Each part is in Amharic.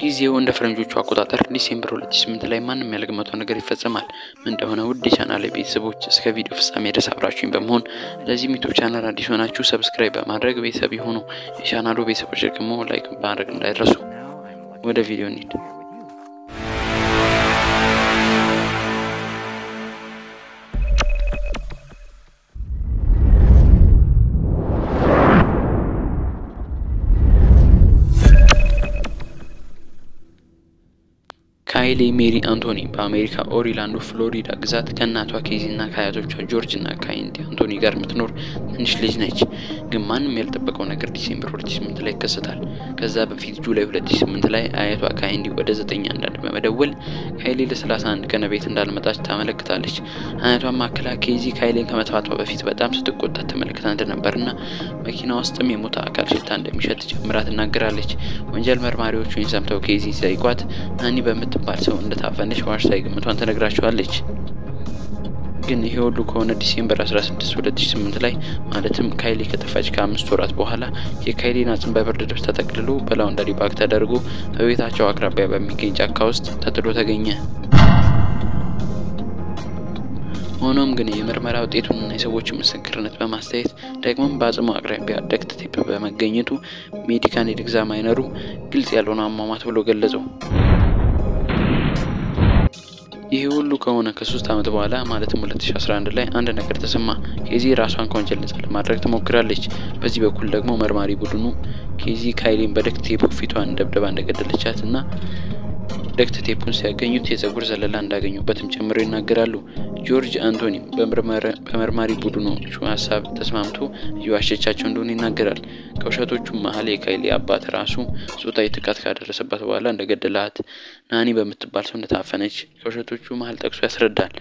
ጊዜው እንደ ፈረንጆቹ አቆጣጠር ዲሴምበር 2008 ላይ ማንም ያልገመተው ነገር ይፈጸማል። ምን እንደሆነ ውድ የቻናል ቤተሰቦች እስከ ቪዲዮ ፍጻሜ ድረስ አብራችሁኝ በመሆን ለዚህም ዩቱብ ቻናል አዲስ ሆናችሁ ሰብስክራይብ በማድረግ ቤተሰብ የሆኑ የቻናሉ ቤተሰቦች ደግሞ ላይክ በማድረግ እንዳይረሱ። ወደ ቪዲዮ እንሂድ። ካይሊ ሜሪ አንቶኒ በአሜሪካ ኦሪላንዶ ፍሎሪዳ ግዛት ከእናቷ ኬዚ እና ከአያቶቿ ጆርጅ እና ካይንዲ አንቶኒ ጋር የምትኖር ትንሽ ልጅ ነች። ግን ማንም ያልጠበቀው ነገር ዲሴምበር 2008 ላይ ይከሰታል። ከዛ በፊት ጁላይ 2008 ላይ አያቷ ካይንዲ ወደ 9 አንዳንድ በመደወል ካይሊ ለ31 ቀን ቤት እንዳልመጣች ታመለክታለች። አያቷን ማክላ ኬዚ ካይሊን ከመጥፋቷ በፊት በጣም ስትቆጣት ተመልክታ እንደነበርና መኪና ውስጥም የሞተ አካል ሽታ እንደሚሸት ጨምራ ትናገራለች። ወንጀል መርማሪዎቹን ሰምተው ኬዚ ሲጠይቋት ናኒ በምት ባል ሰው እንደታፈነች ዋሽታ ግምቷን ትነግራቸዋለች። ግን ይሄ ሁሉ ከሆነ ዲሴምበር 16 2008 ላይ ማለትም ካይሊ ከጠፋች ከአምስት ወራት በኋላ የካይሊን አጽም በብርድ ልብስ ተጠቅልሎ በላውንደሪ ባግ ተደርጎ በቤታቸው አቅራቢያ በሚገኝ ጫካ ውስጥ ተጥሎ ተገኘ። ሆኖም ግን የምርመራ ውጤቱንና የሰዎችን ምስክርነት በማስተያየት ደግሞም በአጽሙ አቅራቢያ ደክት ቴፕ በመገኘቱ ሜዲካል ኤግዛማይነሩ ግልጽ ያልሆነ አሟሟት ብሎ ገለጸው። ይህ ሁሉ ከሆነ ከሶስት ዓመት በኋላ ማለትም 2011 ላይ አንድ ነገር ተሰማ። ኬዚ ራሷን ከወንጀል ነጻ ለማድረግ ትሞክራለች። በዚህ በኩል ደግሞ መርማሪ ቡድኑ ኬዚ ካይሊን በደክት ቴፕ ፊቷን ደብደባ እንደገደለቻት እና ደክት ቴፑን ሲያገኙት የጸጉር ዘለላ እንዳገኙበትም ጨምሮ ይናገራሉ። ጆርጅ አንቶኒም በመርማሪ ቡድኖቹ ሀሳብ ተስማምቶ እየዋሸቻቸው እንደሆነ ይናገራል። ከውሸቶቹም መሀል የካይሊ አባት ራሱ ጾታዊ ጥቃት ካደረሰባት በኋላ እንደገደላት፣ ናኒ በምትባል ሰው እንደታፈነች ከውሸቶቹ መሀል ጠቅሶ ያስረዳል።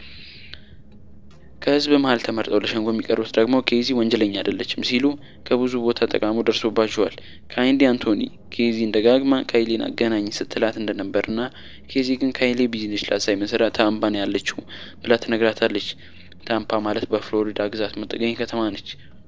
ከህዝብ መሀል ተመርጠው ለሸንጎ የሚቀርቡት ደግሞ ኬዚ ወንጀለኛ አይደለችም ሲሉ ከብዙ ቦታ ተቃውሞ ደርሶባቸዋል። ካይንዲ አንቶኒ ኬዚን ደጋግማ ካይሊን አገናኝ ስትላት እንደነበርና ኬዚ ግን ካይሊ ቢዝነስ ላሳይ መስራ ታምፓ ነው ያለችው ብላ ትነግራታለች። ታምፓ ማለት በፍሎሪዳ ግዛት የምትገኝ ከተማ ነች።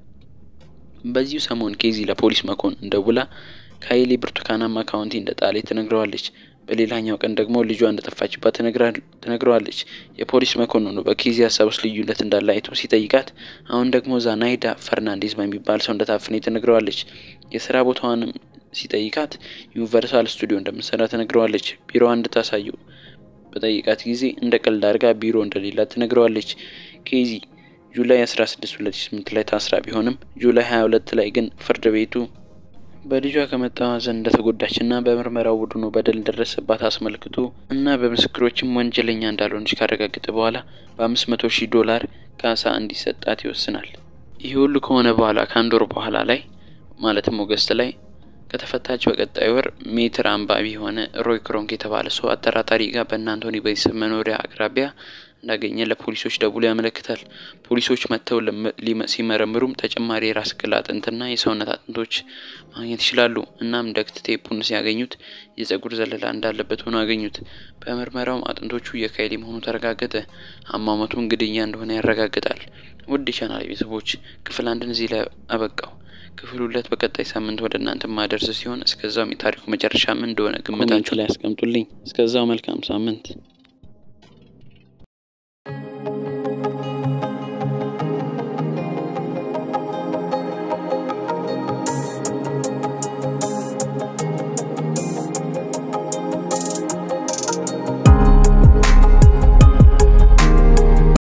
በዚሁ ሰሞን ኬዚ ለፖሊስ መኮንን ደውላ ካይሊ ብርቱካናማ ካውንቲ እንደ ጣሌ ትነግረዋለች። በሌላኛው ቀን ደግሞ ልጇ እንደጠፋችባት ትነግረዋለች። የፖሊስ መኮንኑ በኬዚ ሀሳብ ውስጥ ልዩነት እንዳለ አይቶ ሲጠይቃት አሁን ደግሞ ዛናይዳ ፈርናንዴዝ በሚባል ሰው እንደታፈነ ትነግረዋለች። የስራ ቦታዋንም ሲጠይቃት ዩኒቨርሳል ስቱዲዮ እንደምትሰራ ትነግረዋለች። ቢሮዋ እንድታሳየው በጠይቃት ጊዜ እንደ ቀልድ አድርጋ ቢሮ እንደሌላት ትነግረዋለች። ኬዚ ጁላይ 16 2008 ላይ ታስራ ቢሆንም ጁላይ 22 ላይ ግን ፍርድ ቤቱ በልጇ ከመጠማዘን እንደተጎዳች እና በምርመራው ቡድኑ በደል እንደደረሰባት አስመልክቶ እና በምስክሮችም ወንጀለኛ እንዳልሆነች ካረጋገጠ በኋላ በአምስት መቶ ሺህ ዶላር ካሳ እንዲሰጣት ይወስናል። ይህ ሁሉ ከሆነ በኋላ ከአንድ ወር በኋላ ላይ ማለትም ኦገስት ላይ ከተፈታች በቀጣይ ወር ሜትር አንባቢ የሆነ ሮይ ክሮንክ የተባለ ሰው አጠራጣሪ ጋር በእነ አንቶኒ ቤተሰብ መኖሪያ አቅራቢያ እንዳገኘ ለፖሊሶች ደውሎ ያመለክታል። ፖሊሶች መጥተው ሲመረምሩም ተጨማሪ የራስ ቅል አጥንትና የሰውነት አጥንቶች ማግኘት ይችላሉ። እናም ደክት ቴፑን ሲያገኙት የጸጉር ዘለላ እንዳለበት ሆኖ አገኙት። በምርመራውም አጥንቶቹ የካይሊ መሆኑ ተረጋገጠ። አሟሟቱም ግድያ እንደሆነ ያረጋግጣል። ውድ የቻናል ቤተሰቦች ክፍል አንድን እዚህ ላይ አበቃው። ክፍል ሁለት በቀጣይ ሳምንት ወደ እናንተ ማደርስ ሲሆን እስከዛውም የታሪኩ መጨረሻ ምን እንደሆነ ግምታችሁ ላይ ያስቀምጡልኝ። እስከዛው መልካም ሳምንት